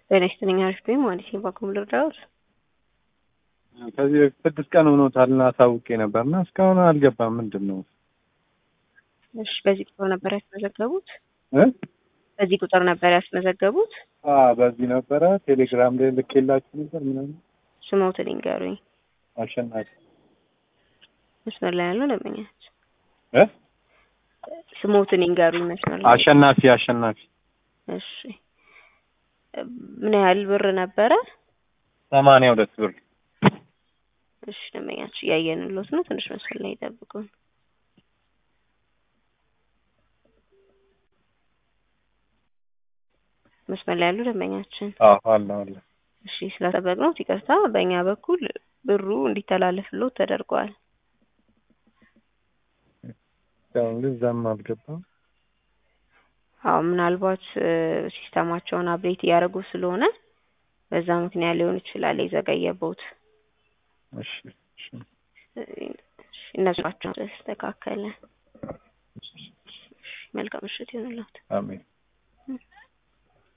ጤና ይስጥልኝ አሪፍ ነኝ ማለት ነው። ባኩም ልርዳዎት? ከዚህ በፊት ስድስት ቀን ሆኖታልና አሳውቄ ነበርና እስካሁን አልገባም። ምንድን ነው? እሺ በዚህ ቁጥር ነበር ያስመዘገቡት? እ በዚህ ቁጥር ነበር ያስመዘገቡት? አ በዚህ ነበረ ቴሌግራም ላይ ልኬላችሁ ነበር ምናምን። ስሞትን ይንገሩኝ። አሸናፊ መስመር ላይ ያለው ደንበኛች እ ስሞትን ይንገሩኝ። መስመር ላይ አሸናፊ አሸናፊ እሺ ምን ያህል ብር ነበረ? ሰማንያ ሁለት ብር እሺ ደንበኛች እያየንሎት ነው። ትንሽ መስመር ላይ ይጠብቁን። መስመር ላይ ያሉ ደንበኛችን አዎ አለ አለ እሺ ስለጠበቅነው ይቅርታ። በእኛ በኩል ብሩ እንዲተላለፍሎት ተደርጓል። እስካሁን ግን እዛም አልገባም። አዎ ምናልባት ሲስተማቸውን አፕዴት እያደረጉ ስለሆነ በዛ ምክንያት ሊሆን ይችላል የዘገየቦት። እሺ እሺ እነሱ ናቸው ተስተካከለ። መልካም ምሽት ይሁንልዎት። አሜን